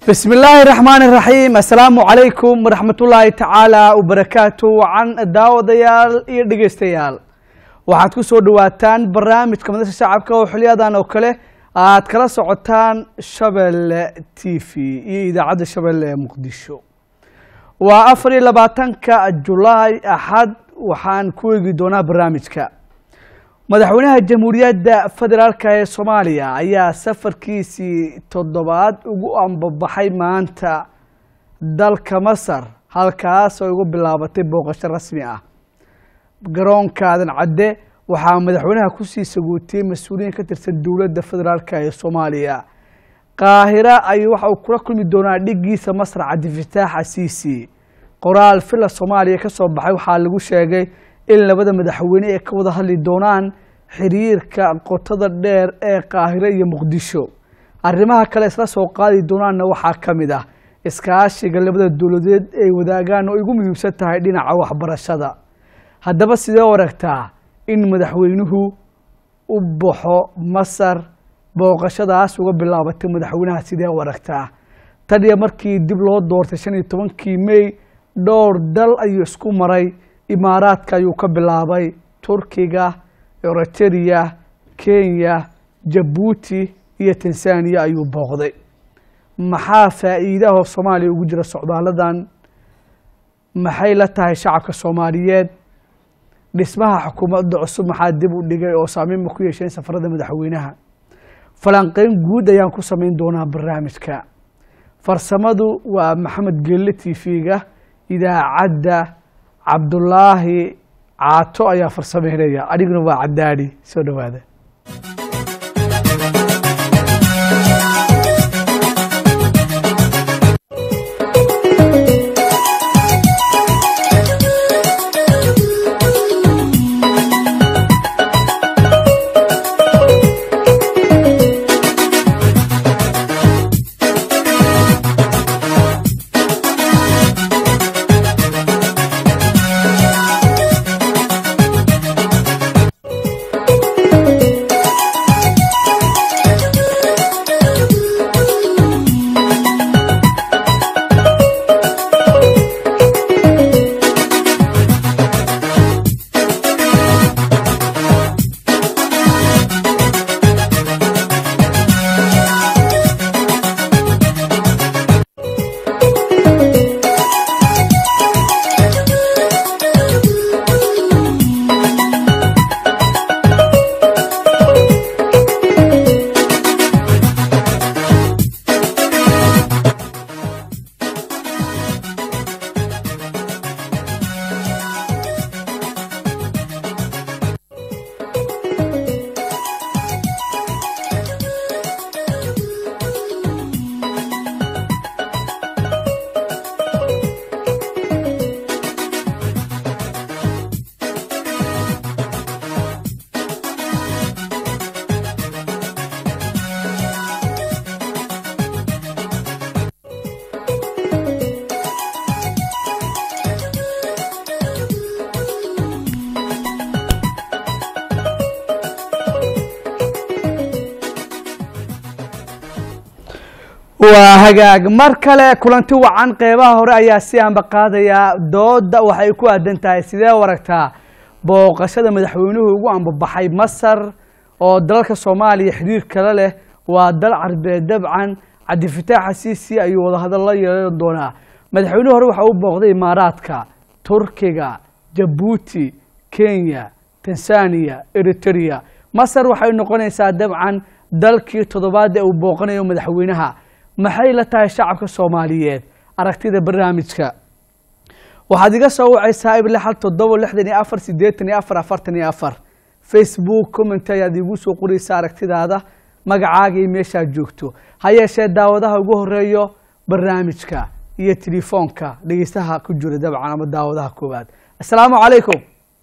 بسم الله الرحمن الرحيم السلام عليكم ورحمة الله تعالى وبركاته وعن daawadayaal iyo dhegeystayaal waxaad ku soo dhawaataan barnaamijka madasha shacabka oo xiliyadan oo kale aad kala socotaan Shabeelle TV iyo idaacadda Shabeelle ee Muqdisho waa afar iyo labaatanka Julaay Axad waxaan ku eegi doonaa barnaamijka madaxweynaha jamhuuriyadda federaalka ee soomaaliya ayaa safarkiisii toddobaad ugu ambabaxay maanta dalka masar halkaas oo ugu bilaabatay booqasho rasmi ah garoonka aadan cadde waxaa madaxweynaha kusii sagootiyey mas-uuliyiin ka tirsan dowladda federaalka ee soomaaliya qaahira ayuu waxa uu kula kulmi doonaa dhigiisa masar cabdifataax asiisi qoraal fila soomaaliya ka soo baxay waxaa lagu sheegay in labada madaxweyne ay ka wada hadli doonaan xiriirka qotada dheer ee qaahire iyo muqdisho arrimaha kale isla soo qaadi doonaanna waxaa ka mid ah iskaashiga labada dowladeed ay wadaagaan oo igu muhiimsan tahay dhinaca waxbarashada haddaba sidee u aragtaa in madaxweynuhu u baxo masar booqashadaas uga bilaabatay madaxweynaha sidee u aragtaa tan iyo markii dib loo doortay shan iyo tobankii mey dhowr dal ayuu isku maray imaaraadka ayuu ka bilaabay turkiga eritrea kenya jabuuti iyo tanzaniya ayuu booqday maxaa faa'iidaho soomaaliya ugu jira socdaaladan maxay la tahay shacabka soomaaliyeed dhismaha xukuumadda cusub maxaa dib u dhigay oo saameynma ku yeesheen safarada madaxweynaha falanqeyn guud ayaan ku samayn doonaa barnaamijka farsamadu waa maxamed gelle t v-ga idaacadda cabdulaahi caato ayaa farsameynaya adiguna waa cadaadhi soo dhowaada waa hagaag mar kale kulanti wacan qeybaha hore ayaa si aanba qaadayaa dooda waxay ku aadan tahay sidee u aragtaa booqashada madaxweynuhu ugu ambabaxay masar oo dalalka soomaaliya xiriir kale leh waa dal carbeed dabcan cabdifataax asiisi ayuu wadahadal la yeelan doonaa madaxweynuhu hore waxa uu booqday imaaraadka turkiga jabuuti kenya tanzaniya eritrea masar waxay noqonaysaa dabcan dalkii toddobaad ee uu booqanayo madaxweynaha maxay la tahay shacabka soomaaliyeed aragtida barnaamijka waxaad iga soo wacaysaa ible hal toddoba lixdan iyo afar siddeetan iyo afar afartan iyo afar facebook comment ayaad iigu soo qoraysaa aragtidaada magacaaga iyo meeshaad joogto ha yeeshee daawadaha ugu horeeyo barnaamijka iyo telefoonka dhegeystaha ku jira dabcan ama daawadaha koowaad assalaamu calaykum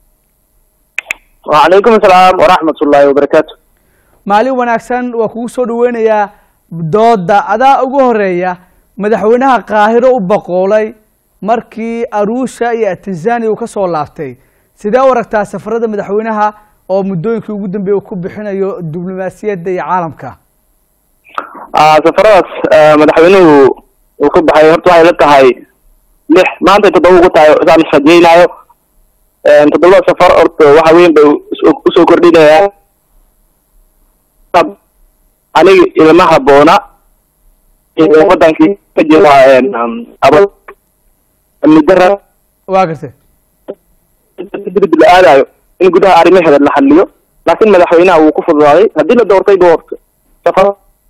wacalaykum asalaam waraxmat ullaahi wabarakaatu maalin wanaagsan waa kugu soo dhaweynayaa dooda adaa ugu horeeya madaxweynaha qaahiro u boqoolay markii aruusha iyo tanzania uu ka soo laabtay sidee u aragtaa safarada madaxweynaha oo muddooyinkii ugu dambeeyey uu ku bixinayo diblomaasiyadda iyo caalamka safaradaas madaxweynuhu uu ka baxay horta waxay la tahay lix maanta toddoba ugu tahay saan israjeynaayo toddobada safar horta waxa weyn bay us- usoo kordhinayaan aniga ilama haboona in wadankii ka jira aba amni dara waa gartay dibadda la aadayo in gudaha arrimaheeda la xaliyo laakiin madaxweynaha wuu ku fududaaday haddii la doortay ba horta safar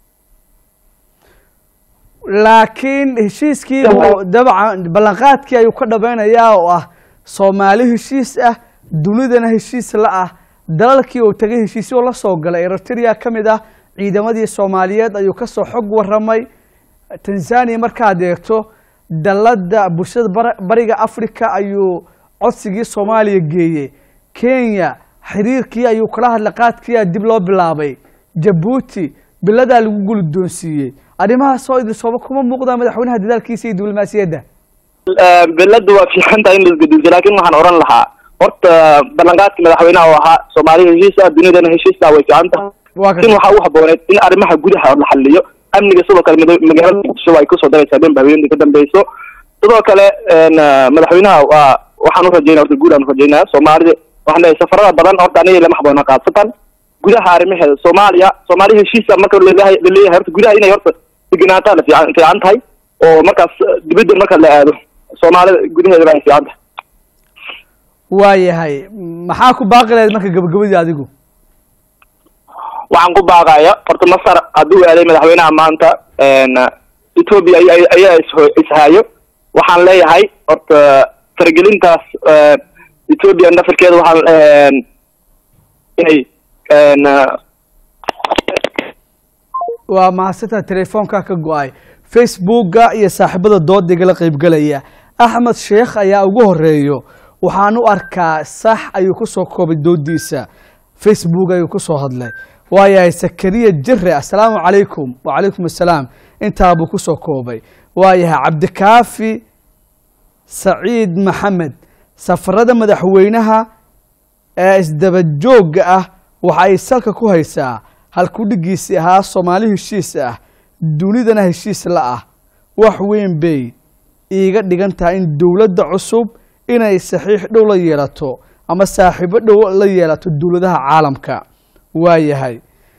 laakiin heshiiskii oo dabcan ballanqaadkii ayuu ka dhamaynayaa oo ah soomaali heshiis ah dunidana heshiis la ah dalalkii uu tagay heshiisyo la soo galay eritrea ka mid ah ciidamadii soomaaliyeed ayuu kasoo xog waramay tanzania markaad eegto dalada bulshada bar- bariga africa ayuu codsigii soomaaliya geeyey kenya xiriirkii ayuu kala hadlay qaadkiia dib loo bilaabay jabuuti biladaa lagu guldoonsiiyey arrimahaas oo idin sooba kuma muuqdaa madaxweynaha dadaalkiisa iyo diblomaasiyadda belada waa fiican tahay in laisgedisay laakiin waxaan oran lahaa horta ballanqaadkii madaxweynaha oo ahaa soomaaliya heshiis ah dunidana heshiis ah way fiican tahay waa laakiin waxaa u habooneed in arrimaha gudaha la xaliyo amniga sidoo kale mada- magaalada muqdisho ay kusoo daraysaa habeen haweenka ka dambeyso sidoo kale n madaxweynaha waa waxaan urajeynaya horta guud aan urajeynaya soomaalida waxaan leeyahay safarada badan horta aniga lama haboona qaadsataan gudaha arrimaheeda soomaaliya soomaaliya heshiisa marka laleeyahay laleeyahay horta gudaha inay horta degenaataa la fiican fiican tahay oo markaas dibadda marka la aado soomaalida gudaheeda ay fiican tahay waayahay maxaa ku baaqi lahayd marka gabagabadii adigu waxaan ku baaqaya horta masar hadduu aaday madaxweynaha maanta ethoobia ay- ay- ayaa is- ishaayo waxaan leeyahay horta faragelintaas ethoobia nafarkeeda waxaan inay waa mahadsantaa telefoonka ka go-ay facebooka iyo saaxiibada doodayga la qaybgelaya axmed sheekh ayaa ugu horeeyo waxaan u arkaa sax ayuu kusoo koobay doodiisa facebook ayuu kusoo hadlay waayahay sakariya jire assalaamu calaykum wacalaykum assalaam intaabuu kusoo koobay waayahay cabdikaafi saciid maxamed safarada madaxweynaha ee isdabajooga ah waxa ay salka ku haysaa halkudhigiisii ahaa soomaali heshiis ah dunidana heshiis la ah wax weyn bay iiga dhigan tahay in dowladda cusub inay saxiix dhow la yeelato ama saaxiibo dhow la yeelato dowladaha caalamka waayahay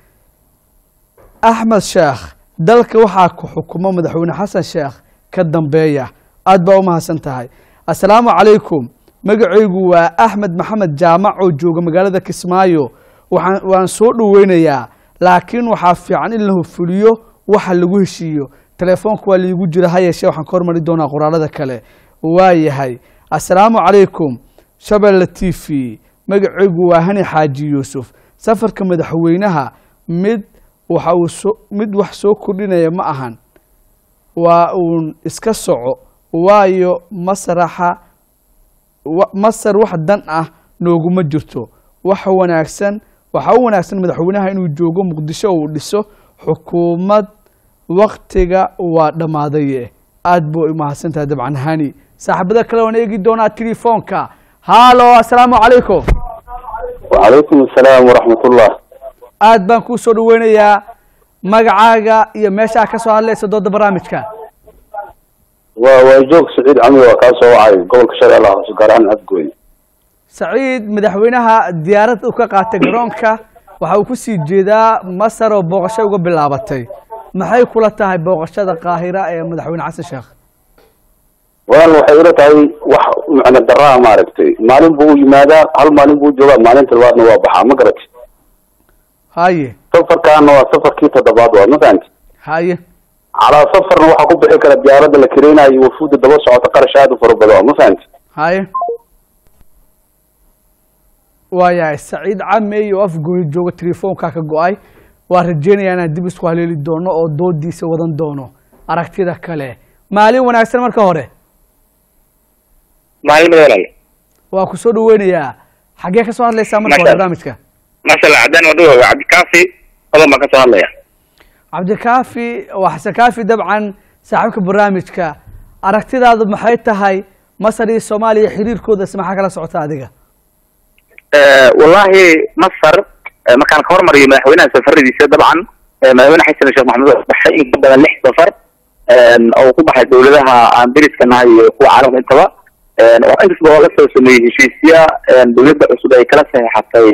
axmed sheekh dalka waxaa ku xukumo madaxweyne xasan sheekh ka dambeeya aad baa u mahadsan tahay assalaamu calaykum magacaygu waa axmed maxamed jaamac oo jooga magaalada kismaayo waxaan waan soo dhoweynayaa laakiin waxaa fiican in la hufuliyo waxa lagu heshiiyo telefoonka waa liigu jira ha yeeshee waxaan ka hormari doonaa qoraalada kale waayahay assalaamu calaykum shabeelle t v magacaygu waa hani xaaji yuusuf safarka madaxweynaha mid waxa uu soo mid wax soo kordhinaya ma ahan waa uun iska soco waayo masraxa wa- masar wax dan ah nooguma jirto waxa wanaagsan waxaa u wanaagsan madaxweynaha inuu joogo muqdisho uu dhiso xukuumad waktiga waa dhammaadaye aad buu u mahadsantahay dabcan hani saaxiibada kale waan eegi doonaa telefoonka hallo assalaamu calaykum wacalaykum assalaam waraxmatullah aad baan kuu soo dhaweynayaa magacaaga iyo meeshaa ka soo hadlaysa dooda barnaamijka waa waa joog saciid camri waa kaa soo wacay gobolka shabeellaha hoose gaar ahaan afgooy saciid madaxweynaha diyaarad uu ka qaatay garoonka waxa uu kusii jeedaa masar oo booqasho uga bilaabatay maxay kula tahay booqashada qaahira ee madaxweyne xasan sheekh walaal waxay ila tahay wax macna daraa maaragtay maalin buu u yimaadaa hal maalin buu joogaa maalinta labaadna waa baxaa ma garatay haye safarkaana waa safarkii toddobaad waa ma fahanti haye calaa safarna waxaa ku bixi kara diyaaradda la kareynayo iyo wafuudda daba socota qarash aad u fara badan waa ma fahanti haye waayahay saciid camey oo afgooyi jooga telefoonka ka go-ay waa rajeynayaa inaan dib isku haleeli doono oo doodiisa wadan doono aragtida kale maalin wanaagsan marka hore maalin walaal waa ku soo dhaweynayaa xaggee ka soo hadlaysaa marka hore Masha- barnaamijka masala cadaan wadho waa cabdikaafi odan baan ka soo hadlaya cabdikaafi waa xasan kaafi dabcan saaxiibka barnaamijka aragtidaadu maxay tahay masar iyo soomaaliya xiriirkoodas maxaa kala socota adiga wallahi masar eh, markaan ka hormariyo madaxweynaha safaradiisa dabcan eh, madaxweyne xasan sheekh maxamuud oo baxay in ka badan lix safar oo ku baxay dawladaha aan dariska nahay iyo kuwa caalamka intaba oo inkastaba oo lasoo sameeyey heshiisya dawladda cusub ay kala saxeexatay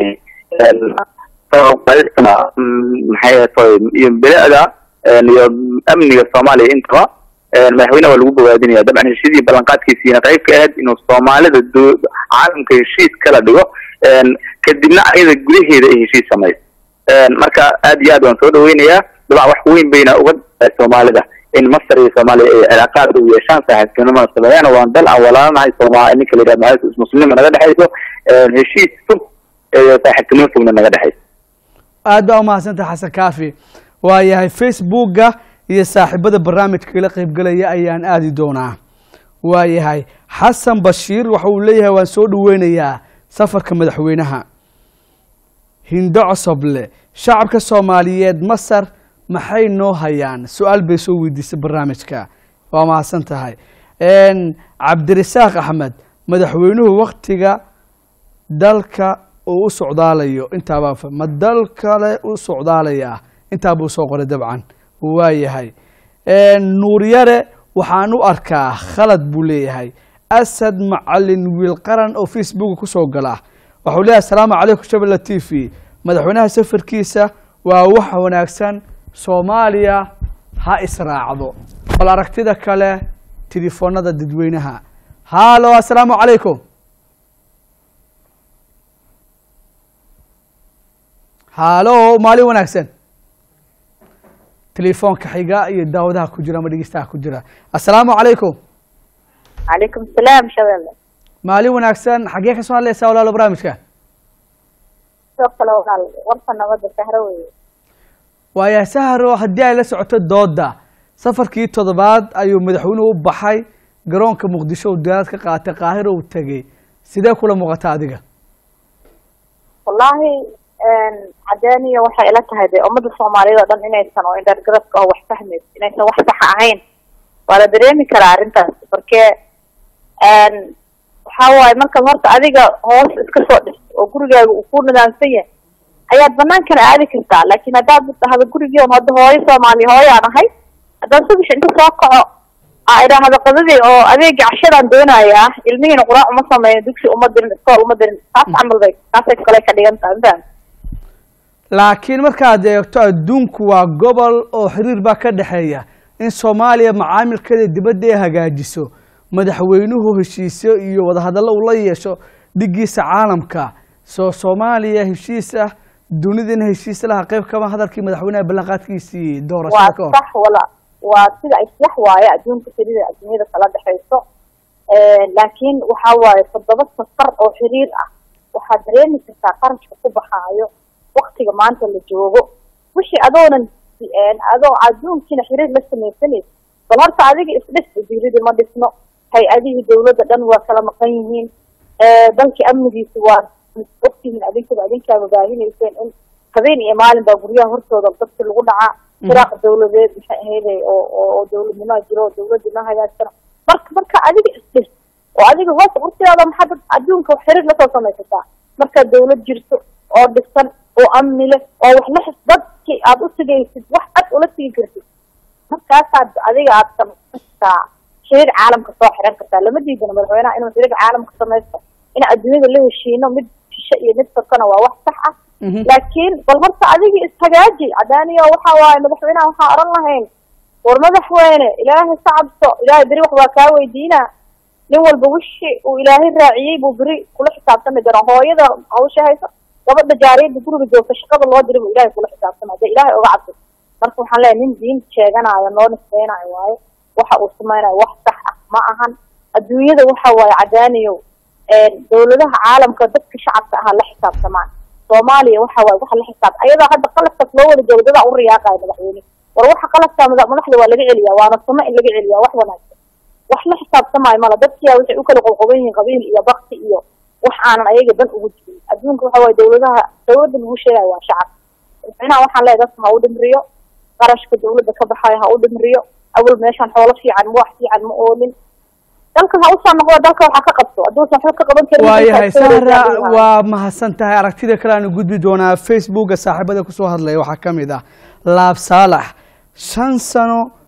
maxay tahay iyo bilicda iyo amniga soomaaliya intaba madaxweynaha waa lagu bogaadinaya dabcan heshiidii ballanqaadkiisiina qayb ka ahayd inuu soomaalida caalamka heshiis kala dhigo kadibna ayada gudaheeda ay heshiis samayso marka aad iyo aad waan soo dhaweynayaa dabcan wax weyn bayna uga soomaalida in masar iyo soomaaliya ay cilaaqaad u yeeshaan saaxiibtinimada sameeyaan waan dal aan walaalanahay sooma ninka la yidhahdo muslimnima naga dhexayso heshiis fog saaxiibtinimo fogna naga dhexayso aad baa umahadsantaha xasan kaafi waayahay facebooka iyo saaxiibada barnaamijka kala qaybgalaya ayaan aadi doonaa waayahay xasan bashiir waxa uu leeyahay waan soo dhaweynayaa safarka madaxweynaha hindo cosoble shacabka soomaaliyeed masar maxay noo hayaan su-aal bay soo weydiisay barnaamijka waa mahadsan tahay cabdirasaaq axmed madaxweynuhu waktiga dalka uu u socdaalayo intaabaa ma dal kale u socdaalaya intaa buu soo qoray dabcan waayahay nuuryare waxaan u arkaa khalad buu leeyahay asad macalin wiil qaran oo facebooka kusoo gala waxau leeyahay asalaamu calaykum shabella t v madaxweynaha safarkiisa waa wax wanaagsan soomaaliya ha israacdo bal aragtida kale telefoonada dadweynaha hallo assalaamu calaykum hallo maalin wanaagsan telefoonka xiga iyo daawadaha ku jira ama dhegeystaha ku jira assalaamu calaykum calaykum salaam shabelle maalin wanaagsan xaggee ka soo hadlaysaa walaalo barnaamijka sidoo kale walaal warka nabadda sahro weye waaya sahro haddii ay la socoto dooda safarkii toddobaad ayuu madaxweynuhu u baxay garoonka muqdisho uu diyaarad ka qaatay qaahiro uu tegey sidee kula muuqata adiga wallaahi cadeeniya waxay ila tahay dee ummadda soomaaliyeed oo dhan inaysan oo indhargaradka oo wax fahmayso inaysan wax saxa ahayn waa la dareemi karaa arrintaas marke waxa waaye markaad horta adiga hoos iska soo dhisto oo gurigaaga uu ku nidaamsan yahay ayaad banaankana aadi kartaa laakiin haddaad dhahdo gurigii on hadda hooyo soomaaliya hooyaan ahay haddaan subax inta soo kaco aa idhaahdo qadadii oo adeegii cashadaan doonayaa ilmihiina quraac uma sameeyo dugsi uma dirin iskool uma dirin taas camal bay taasay kale ka dhigan tahay mafaham laakiin markaad eegto adduunku waa gobol oo xiriir baa ka dhexeeya in soomaaliya macaamilkeeda dibadda ay hagaajiso madaxweynuhu heshiisyo iyo wadahadallo uu la yeesho dhigiisa caalamka soo soomaaliya heshiis ah dunidana heshiis laha qayb kama hadalkii madaxweynaha ballanqaadkiisii waa doorashada ka hor sax wala waa sida ay sax waaye adduunka xiriir adduunyada kala dhexayso laakiin waxa waaye toddoba safar oo xiriir ah waxaad dareemi kartaa qarashka ku baxaayo waktiga maanta la joogo wixii adoonan adoo adduunkiina xiriir la samaysanaysa bal horta adiga isdhis wasiiradii ma dhisno hay-adihii dawladda dhan waa kala maqan yihiin dalkii amnigiisa waa ogtihiin adinkaba adinkaaba baahinayseen in habeen iyo maalin baa guryaha hortooda dadki lagu dhacaa firaaq dawladeed maxay ahayday oo oo dawladnimaa jiro oo dawladda ma hagaagsano marka marka adiga isdhis oo adiga hoos urtidaada maxaa dad adduunka xiriir lasoo samaysataa markaad dawlad jirto oo dhisan oo amni leh oo wax la xis dadki aad u sigaysid wax cad ula sigi kartid markaasaad adiga aad samaysataa xiriir caalamka soo xiran kartaa lama diidana madaxweynaha inuu xiriir caalamka samaysto in adduunyada la heshiino mid shishe iyo mid sakana waa wax sax ah laakiin bal horta adigii ishagaaji cadaaniyo waxa waaye madaxweynaha waxaa oran lahayn war madaxweyne ilaahay ka cabso ilaahay beri wax baa kaa weydiina nin walba wixii uu ilaahay raaciyey buu beri kula xisaabtami doonaa hooyada hawsha hayso gabadha jaariyada guriga joogta shaqada loo diray buu ilaahay kula xisaabtama dee ilaahay oga cabso marka waxaan leeyahay nin diin sheeganaayo noo nisbeynayo waaye waxa uu samaynayo wax sax ah ma ahan adduunyada waxa waaye cadaaniyow dawladaha caalamka dadka shacabka ahaa la xisaabtamaan soomaaliya waxa waaye waxa la xisaab ayadaa hadda qalabkaas loo wada joogo dadaa u riyaaqayo madaxweyne war waxa qalabkaa mada madaxda waa laga celiyaa waana suno in laga celiyaa wax wanaagsan wax la xisaabtamaayo mala dadkiyaa waxay u kala qoqoban yihiin qabiil iyo bakti iyo wax aanan ayaga dan ugu jirin adduunka waxa waaye dawladaha dawladda lagu sheegayo waa shacab madaxweynaha waxaan leeyahay dadka ha u dhimriyo qarashka dawladda ka baxayo ha u dhimriyo awal meeshaan xoolo fiican ma wax fiican ma oolin dalkan ha usoo noqdo dalka waxaa ka qabto hadduusan waxba ka qaban karin waayahay sahra waa mahadsan tahay aragtida kale aanu gudbi doonaa facebooka saaxiibada kusoo hadlaya waxaa ka mid ah laab saalax shan sano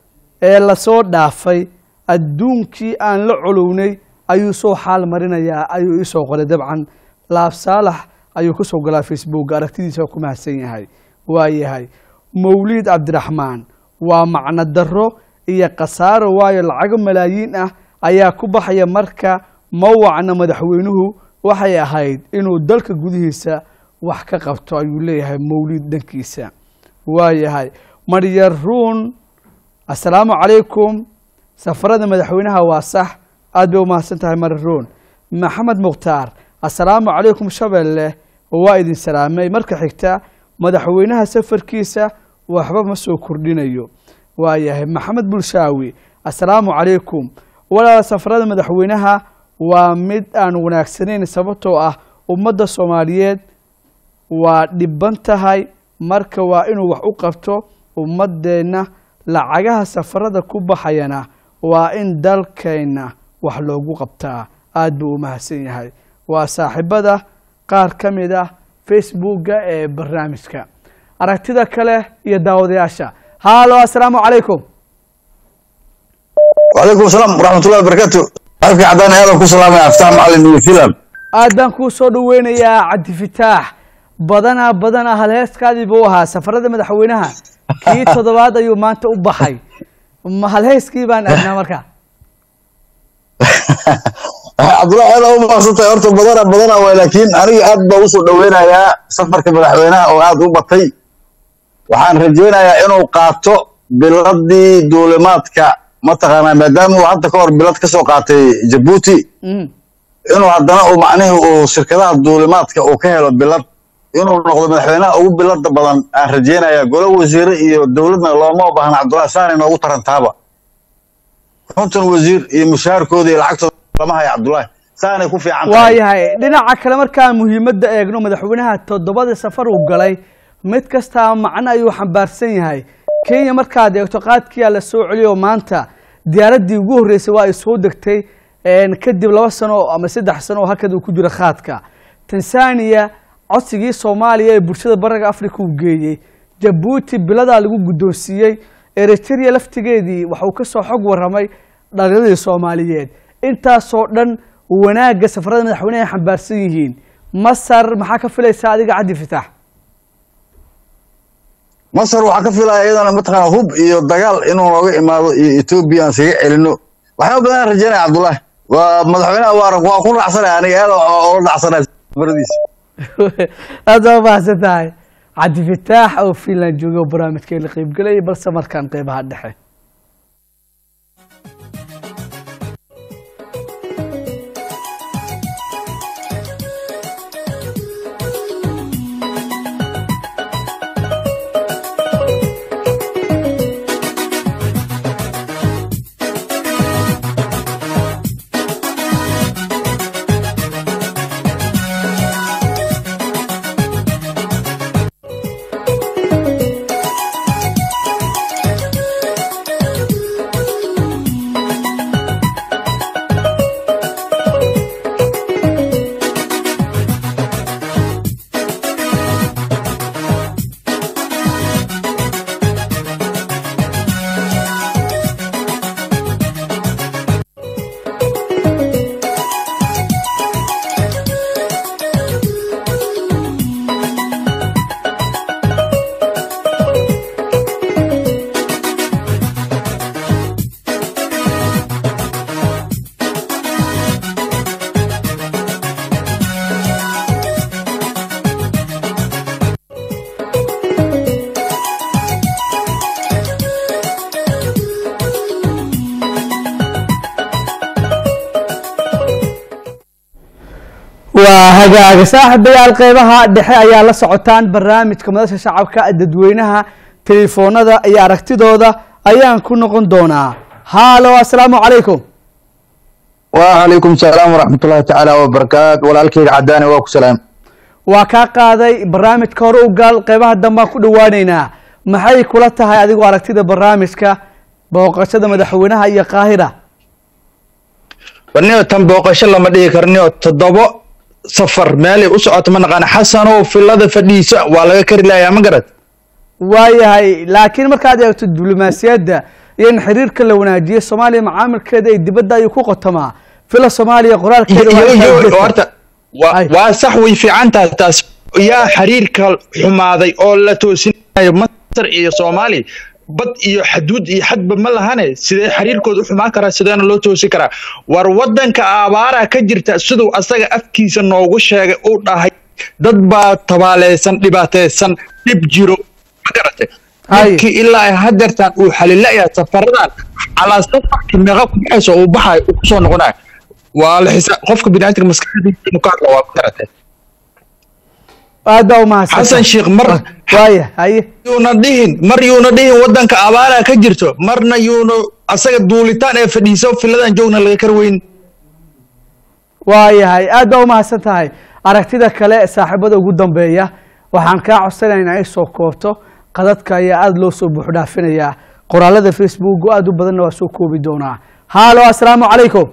ee lasoo dhaafay adduunkii aan la colownay ayuu soo xaal marinayaa ayuu iisoo qoray dabcan laab saalax ayuu ku soo galaa facebook aragtidiisa ku mahadsan yahay waa yahay mawliid cabdiraxmaan waa macno darro iyo khasaaro waayo lacago malaayiin ah ayaa ku baxaya marka mawacna madaxweynuhu waxay ahayd inuu dalka gudihiisa wax ka qabto ayuu leeyahay mawliid dhankiisa waa yahay maryar ruun assalaamu calaykum safarada madaxweynaha waa sax aad bay umahadsan tahay maryar ruun maxamed mukhtaar assalaamu calaykum shabeelle waa idin salaamay marka xigta madaxweynaha safarkiisa waxba ma soo kordhinayo waa yahay maxamed bulshaawi assalaamu calaykum walaala safarada madaxweynaha waa mid aan wanaagsanayn sababtoo ah ummadda soomaaliyeed waa dhiban tahay marka waa inuu wax u qabto ummadeenna lacagaha safarada ku baxayana waa in dalkeenna wax loogu qabtaa aad buu u mahadsan yahay waa saaxiibada qaar ka mid ah facebooka ee barnaamijka aragtida kale iyo daawadayaasha haalo assalaamu calaykum وعليكم السلام ورحمة الله وبركاته أفكي عداني هذا كل سلام يا أفتح معلم نيو فيلم aad baan kuu soo dhaweynayaa cabdifitaax badanaa badanaa halheeskaadii buu ahaa safarada madaxweynaha kii toddobaad ayuu maanta u baxay ma halheeskii baan aadnaa marka عبد الله هذا هو مقصود أرتو بدنا بدنا ولكن أنا أبى وصل دوينا يا سفر كمدحوينها أو هذا هو بطي وحان رجينا يا إنه قاتو بلدي دولماتك mataqaanaa maadaama uu hadda ka hor bilad ka soo qaatay jabuuti Mm. inuu haddana uu macnihii uu shirkadaha duulimaadka uu ka helo bilad inuu noqdo madaxweynaha ugu bilada badan aan rajeynaya golo wasiire iyo dowladna looma baahna cabdullahi saani noogu tarantaaba konton wasiir iyo mushaharkooda iyo lacagtooda lama haya cabdullahi saanay ku fiican waa tahay yahay dhinaca kale markaan muhiimadda eegno madaxweynaha toddobada safar uu galay mid kastaa macno ayuu xambaarsan yahay kenya markaad eegto qaadkiyaa la soo celiyo maanta diyaaraddii ugu horreysay waa ay soo degtay een, kadib laba sano ama saddex sano oo halkad uu ku jiro khaadka tanzania codsigii soomaaliya ee bulshada bariga africa uu geeyey jabuuti biladaa lagu guddoonsiiyey eritrea laftigeedii waxauu ka soo xog warramay dhalinadii soomaaliyeed intaasoo dhan wanaagga safarada madaxweyneha ay xambaarsan yihiin masar maxaa ka filaysaa adiga cabdi fitaax masar waxaa ka filaya iyadana mataqaana hub iyo dagaal inuu nooga imaado iyo etoobiya aan isaga celino waxyaaba badan aan rajeynaya cabdullahi waa madaxweynaha waa arag waa ku raacsanaya aniga aad ola dhacsanaya safaradiisa aad baa mahadsan tahay cabdi fitaax oo finland jooga oo barnaamijkeen la qeybgelayay balse markaan qeybaha dhexe waa hagaaga saaxiibayaal qeybaha dhexe ayaa la socotaan barnaamijka madasha shacabka dadweynaha telefoonada iyo aragtidooda ayaan ku noqon doonaa haalo assalaamu calaykum وعليكم السلام ورحمة الله تعالى وبركاته والالكيد عداني واكو سلام waa kaa qaaday barnaamijka hore u gaal qeybaha dambaan ku dhawaaneynaa maxay kula tahay adigoo aragtida barnaamijka booqashada madaxweynaha iyo qaahira warniyo tan booqasho lama dhihi karniyo toddobo safar meelay u socoto ma naqaan xasanow filada fadhiisa waa laga kari layaa ma garad waayahay laakiin markaad eegto diblomaasiyadda iyo in xiriirka la wanaajiyo soomaaliya macaamilkeeda ay dibadda ayuu ku qotamaa fila soomaaliya qoraalkeeda waa Yo- intaa yo- ujeedka. horta waa Ay. waa sax way fiican tahay taas yaa xiriirka xumaaday oo la toosinayo masar iyo soomaali bad iyo xaduud iyo xadba ma lahane sidee xiriirkooda u xumaan karaa sideena loo toosin karaa war wadanka abaara ka jirta siduu asaga afkiisa noogu sheegay uu dhahay dad baa tabaaleysan dhibaateysan dhib jiro ma garatay Hay. dhibkii ilaa ay hadeertaan uu xalilayaa safaradan calaa safarkii meeqa ku baxayso uu baxayo uu kusoo noqonayo waa la xisaab qofka biniaadamka maskaxdiisa inuu ka hadlo waa ku garatay aad baa umahadsan xasan sheekh mar waaya haye yuuna dhihin mar yuuna dhihin wadanka abaara ka jirto marna yuuna asaga duulitaan ee fadhiiso filadan joogna laga kar weyn waayahay aad baa umahadsan tahay aragtida kale saaxiibada ugu dambeeya waxaan kaa codsanaynaa in soo koobto qadadka ayaa aada loo soo buuxdhaafinayaa qoraalada facebook aada u badanna waa soo koobi doonaa haalo assalaamu calaykum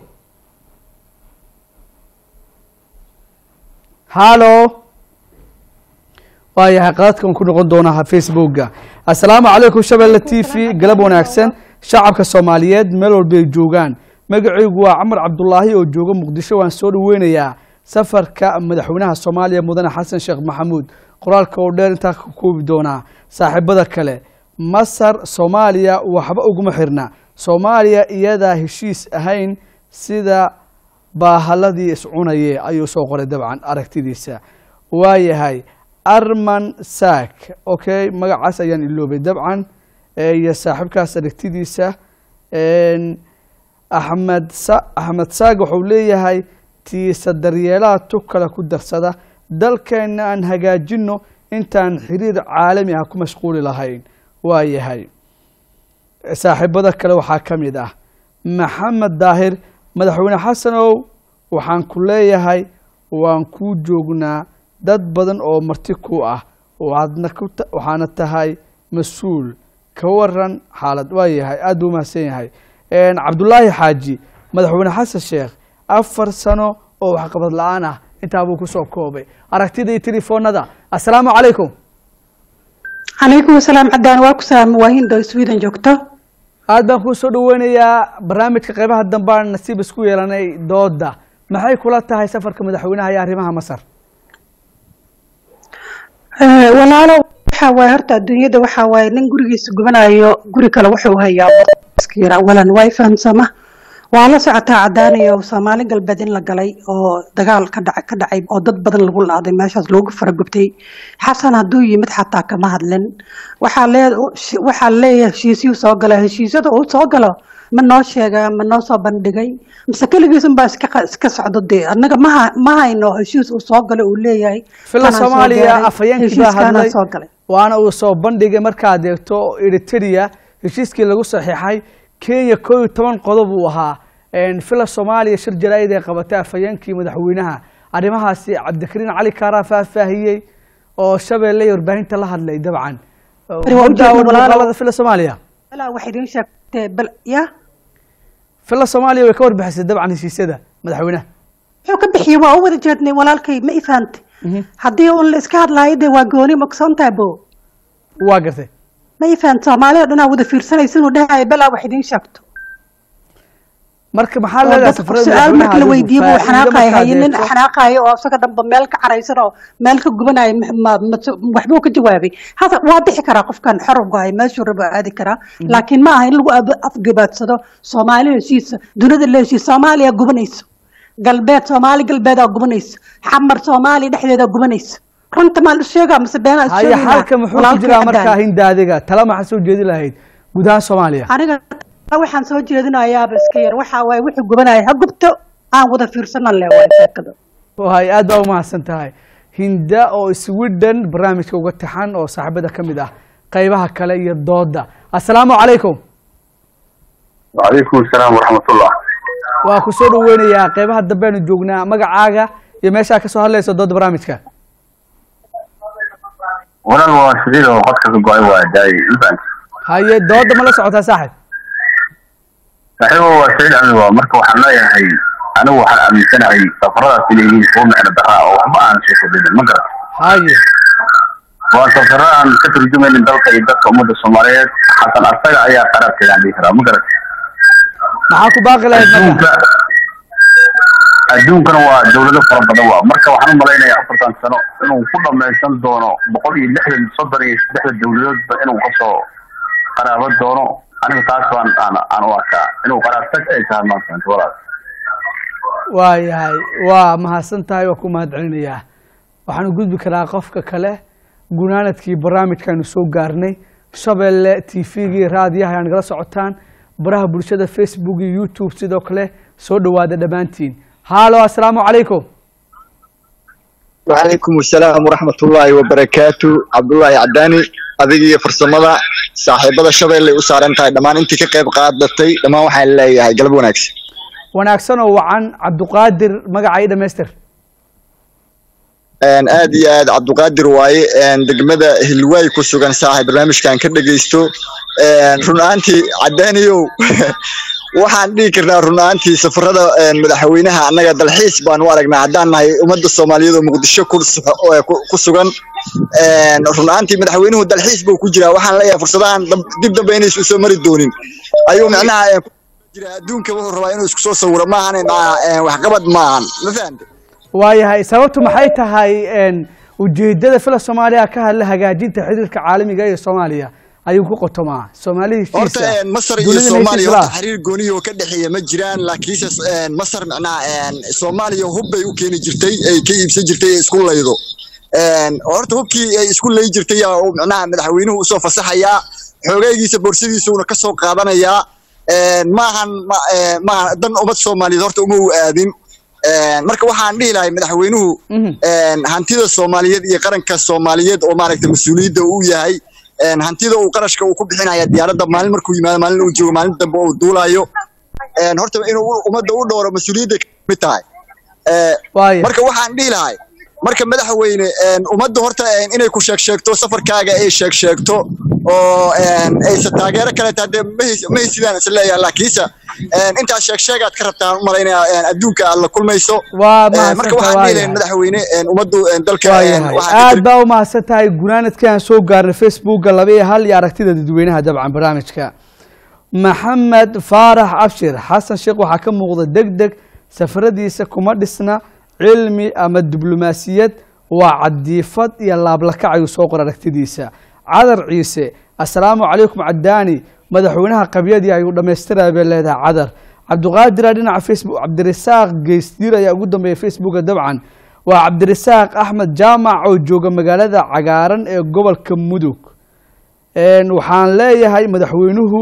haalo waayahay qadadkan ku noqon doonaa facebooka assalaamu calaykum shabeelle t v galab wanaagsan shacabka soomaaliyeed meel walba ay joogaan magacaygu waa camar cabdulaahi oo jooga muqdisho waan soo dhaweynayaa safarka madaxweynaha soomaaliya mudane xasan sheekh maxamuud qoraalka oo dheer intaa ka koobi doonaa saaxiibada kale masar soomaaliya waxba uguma xirna soomaaliya iyadaa heshiis ahayn sida baahaladii iscunaye ayuu soo qoray dabcan aragtidiisa waayahay arman saak okay magacaas ayaan iloobay dabcan eh, iyo saaxiibkaas aragtidiisa En, axmed sa axmed saag wuxuu leeyahay tiisa daryeelaha tu kale ku darsada dalkeenna aan hagaajino intaan xiriir caalami ah ku mashquuli lahayn waayahay saaxiibada kale waxaa ka mid ah maxamed daahir madaxweyne xasanow waxaan ku leeyahay waan kuu joognaa dad badan oo marti ku ah waxaadna ku ta- waxaana tahay mas-uul ka waran xaalad waa yahay aada buu mahadsan yahay En, cabdulaahi xaaji madaxweyne xasan sheekh afar sano oo waxqabad la-aan ah intaa buu kusoo koobay aragtida iyo telefoonada assalaamu calaykum calaykum asalaam cadaan waa ku salaam waa hindo sweden joogto aad baan kuu soo dhaweynayaa barnaamijka qeybaha dambe aan nasiib isku yeelanay dooda maxay kula tahay safarka madaxweynaha iyo arrimaha masar Eh, walaalo waxa waaye horta adduunyada waxa waaye nin gurigiisa gubanayo guri kale wuxuu hayaa iska yara awalan waa fahamsama waa la socotaa cadaanayo soomaali galbeed in la galay oo dagaal ka dhaca ka dhacay oo dad badan lagu laaday meeshaas loogu faragubtay xasan hadduu yimid xataa kama hadlin waxaa lee waxaa leeyahay heshiisyuu soo gala heshiisyada uu soo galo ma noo sheegaa ma noo soo bandhigay mise keligiisun baa iska qa- iska socdo dee annaga ma ha- ma hayno heshiis uu soo galo uu leeyahay fila tanaan soo soomaaliya gaaray, afhayeenkii baa heshiiskaanaan hadlay soo galay waana uu soo bandhigay markaad eegto eritrea heshiiskii lagu saxiixay kenya koo iyo toban qodob uu ahaa En, fila soomaaliya shir jaraa'id ay qabatay afhayeenkii madaxweynaha arrimahaasi cabdikariin cali kaaraa faahfaahiyey oo shabeelle iyo warbaahinta la hadlay dabcan Bari waa u jeedna Daawan walaalo. muuqaalada fila soomaaliya walaa waxay idiin sheegtee bal ya fila soomaaliya way ka warbixisay dabcan heshiisyada madaxweynaha wuxuu ka bixiyey waa u wada jeednay walaalkay ma ifaante haddii uun la iska hadlaayo dee waa gooni maksoontaa bo waa gartay ma ifaante soomaaliya o dhan aa wada fiirsanaysa inuu dhahayo balaa wax idiin sheegto marka maxaa oo leedahay dad safarada su-aal madaxweynaha marka la adigu? weydiiyo buu Faa'iido xanaaqayo markaad haye nin eegto. xanaaqayo oo isaga dhanba meel ka caraysan oo meel ka gubanayo ma- ma- ma- waxbuu ka jawaabay hada waa bixi karaa qofkan xorowgahay meeshuu rabo aadi karaa laakiin ma aha in lagu ab- afgabaadsado soomaali heshiisa dunida la heshiis soomaaliya gubanayso galbeed soomaali galbeedaa gubanayso xamar soomaaliya dhexdeedaa gubanayso runta maa la sheegaa mise beenaa is haya sheegaynaa? xalka muxuu ku Walaalkay jiraa cadaan. markaa hindaadiga tala maxaa soo jeedi lahayd guud ahaan soomaaliya aniga waxaan soo jeedinayaaba iska yar waxaa waaye wuxuu gubanaya ha gubto aan wada fiirsanan le waay sheekada wahay aad baa umahadsan tahay hinda oo sweden barnaamijka uga taxan oo saaxiibada ka mid ah qeybaha kale iyo dooda assalaamu calaykum وعليكم السلام ورحمة الله waa ku soo dhaweynayaa qeybaha dambeanu joognaa magacaaga iyo meeshaa kasoo hadlayso dooda barnaamijka وانا المواصلين وقد كنت قاعد واداي البنك haye dooda ma la socotaa saaxib صحيح هو سعيد عمي مركب وحنا هي أنا وحنا أمي سنة هي سفرات اللي هي فوق معنا دراء وما أنا شيء بدل ما قرأت haye waa safaro aan ka turjumaynin dalka iyo dadka ummadda soomaaliyeed xasan asaga ayaa qaraabkeedaan dhihi karaa ma garat maxaa ku baaqi lahayd marka adduunka adduunkana waa dawlado fara badan waa marka waxaan u malaynayaa afartan sano inuu ku dhamaysan doono boqol iyo lixdan soddon iyo saddexda dawladoodba inuu kasoo qaraabo doono aniga taas baan aan aan u arkaa inuu qaraabtag ay tahay maanta walaal waayahay waa mahadsan tahay waa ku mahad celinayaa waxaanu gudbi karaa qofka kale gunaanadkii barnaamijkaanu soo gaarnay shabeelle t v-gii raadiyaha ayaa nagala socotaan baraha bulshada facebook iyo youtube sidoo kale soo dhowaada dhammaantiin haalo assalaamu calaykum وعليكم السلام ورحمة الله وبركاته عبد الله عداني أذيك فرسمدا صاحبة شباب اللي أسارن تاي دمان أنت كقيب قادتي دمان وحنا اللي هاي قلبو ناكس wanaagsan oo wacan cabduqaadir magacay dhamaystir أن آدي آد عبد القادر واي أن دقمدا هلواي كسوغان صاحب برنامج كان كده جيستو أن رنانتي عدانيو waxaan dhihi karnaa run ahaantii safarada madaxweynaha annaga dalxiis baan u aragnaa haddaan nahay ummadda soomaaliyeed oo muqdisho ku su- oo ku- ku sugan run ahaantii madaxweynuhu dalxiis buu ku jiraa waxaan leeyahay fursadahan dab- dib dambe inaysu soo mari doonin ayuu micnaha eh, ku jira adduunka wuxuu rabaa inuu isku soo sawiro maahan macnaha waxqabad maahan ma fahamte waayahay sababtu maxay tahay een, ujeedada fila soomaaliya ka hadla hagaajinta xiriirka caalamiga ee soomaaliya ayuu ku qotomaa soomaalihii horta een, masar iyo soomaaliya horta xiriir gooniyo oo ka dhexeeya ma jiraan laakiinse een, masar macnaha een, soomaaliya hub bay u keeni jirtay ay ka iibsan jirtay ee isku laydo Een, horta hubkii ay isku lay jirtay yaa uu macnaha madaxweynuhu usoo fasaxayaa xoogaygiisa boorsadiisuuna ka soo qaadanayaa Een, maahan ma- ee, maahan dan ummad soomaaliyeed horta uma u aadin Een, marka waxaan dhihi lahay madaxweynuhu een, hantida soomaaliyeed iyo qaranka soomaaliyeed oo maaragtay mas-uuliyadda uu yahay een, hantida uu qarashka uu ku bixinaya diyaaradda maalin markuu yimaado maalin uu joogo maalin dambe uu duulayo Een, horta inuu u- ummadda u dhowro mas-uuliyadda ka mid tahay Ee, Waaya. marka waxaan dhihi lahay marka madaxweyne een, ummadda horta een, inay ku sheeg sheegto safarkaaga ay sheeg sheegto oo een, aysan taageero kale tahay dee ma hays- ma haysidaan is leeyahay laakiinse een, intaas sheeg sheegaad ka rabtaan u malaynayaa een, adduunka aad la kulmayso waa Een, marka mahadsantahay, waxaan dhihi lahay waayahay. madaxweyne een, ummaddu een, dalka een, waayahay waxaa ka aad baa u mahadsan tahay gunaanadkii aan soo gaarnay facebooka laba iyo hal iyo aragtida dadweynaha dabcan barnaamijka maxamed faarax abshir xasan sheekh waxaa ka muuqda deg deg safaradiisa kuma dhisna cilmi ama diblomaasiyad waa cadiifad iyo laablakac ayuu soo qor aragtidiisa cadar ciise assalaamu calaykum cadaani madaxweynaha qabyadii ayuu dhammaystiraya bay leedahay cadar cabdiqaadira dhinaca facebook cabdirasaaq geysdiir ayaa ugu dambeeya facebooka dabcan waa cabdirasaaq axmed jaamac oo jooga magaalada cagaaran ee gobolka mudug Een, waxaan leeyahay madaxweynuhu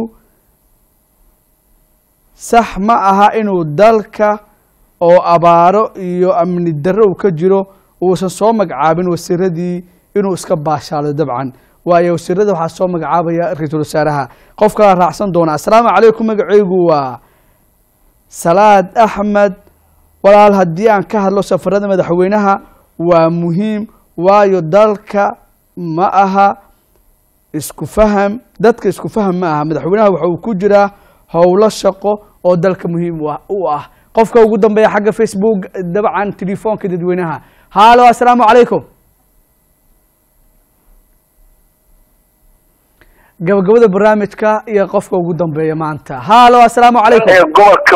sax ma aha inuu dalka oo abaaro iyo amni darro uu ka jiro uusan soo magacaabin wasiiradii inuu iska baashaalo dabcan waayo wasiirada waxaa soo magacaabaya ra-iisul wasaaraha qofkaa raacsan doona assalaamu calaykum magacaygu waa salaad axmed walaal haddii aan ka hadlo safarada madaxweynaha waa muhiim waayo dalka ma aha isku faham dadka isku faham ma aha madaxweynaha waxa uu ku jiraa howlo shaqo oo dalka muhiim u ah- u ah qofka ugu dambeeya xagga facebook dabcan telefoonka dadweynaha haalo assalaamu calaykum gabagabada barnaamijka iyo qofka ugu dambeeya maanta haalo assalaamu calaykum gobolka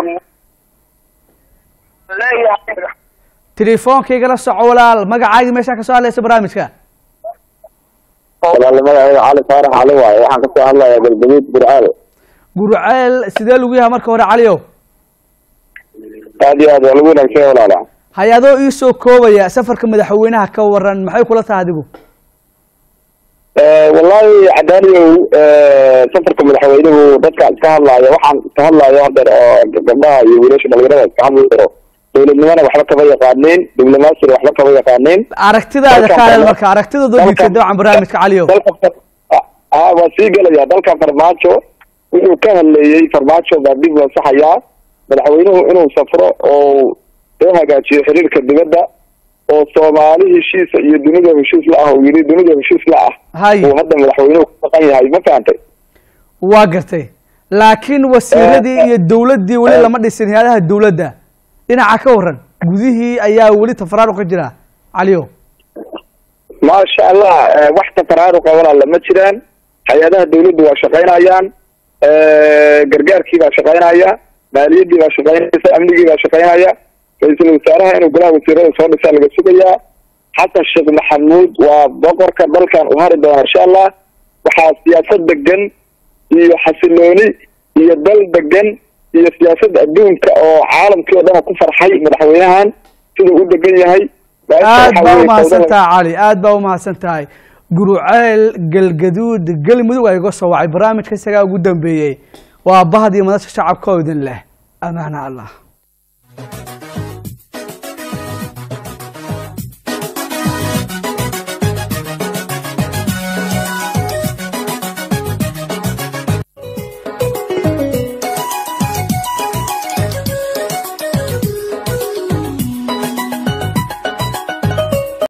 telefoonkayga la soco walaal magacaagii meeshaa kasoo hadlaysa barnaamijka walaal magacayga cali faarax cali waaye waxaan kasoo hadlayaa galgaduud burcaale gurceel sidee lagu yahay marka hore caliyow aad iyo aad waa lagu wanaagsan yahay walaala hay-adoo ii soo koobaya safarka madaxweynaha ka waran maxay kula tahay adigu wallaahi cadaaniyow safarka madaxweynuhu dadka iska hadlaaya waxaan iska hadlaayo hadeer oo gabdhaha iyo wiilasha dhalinyarada iska hadlayo dowladnimana waxba kama yaqaaneen diblomaasina waxba kama yaqaaneen aragtidaada Dalkan ka hadal farma- marka aragtidooda dhiibtay dalkan- dabcan barnaamijka caliyow dalka far- ah waa sii gelaya dalka farmaajo wuxuu ka hadleeyey farmaajo baa dib loo saxayaa madaxweynuhu inuu safro oo soo hagaajiyo xiriirka dibadda oo soomaali heshiisa iyo dunida heshiis la ah uu yidhi dunida heshiis la ah hay uu hadda madaxweynuhu ku maqan yahay ma fahantay waa gartay laakiin wasiiradii iyo dowladdii weli lama dhisin hay-adaha dowladda dhinaca ka waran gudihii ayaa weli tafaraaruq ka jira caliyow maasha allah eh, wax tafaraaruqa walaala ma jiraan hay-adaha dawladdu waa shaqaynayaan eh, gargaarkii baa shaqaynaya maaliyaddii baa shaqaynaysa amnigii baa shaqaynaya ra-iisul wasaaraha inuu golaha wasiirada soo dhisaa laga sugayaa xasan sheekh maxamuud waa boqorka dalkan u hari doona insha allah waxaa siyaasad degan iyo xasilooni iyo dal degan iyo siyaasadda adduunka oo caalamkii oo dhan ku farxay madaxweynahan siduu u degan yahay aad Waxaa baa weeye umahadsan fawdada- tahay cali aad baa umahadsan tahay guruceel galgaduud galmudug aa iga soo wacay barnaamijka isagaa ugu dambeeyey waa bahdii madasha shacabka oo idin leh amaana allah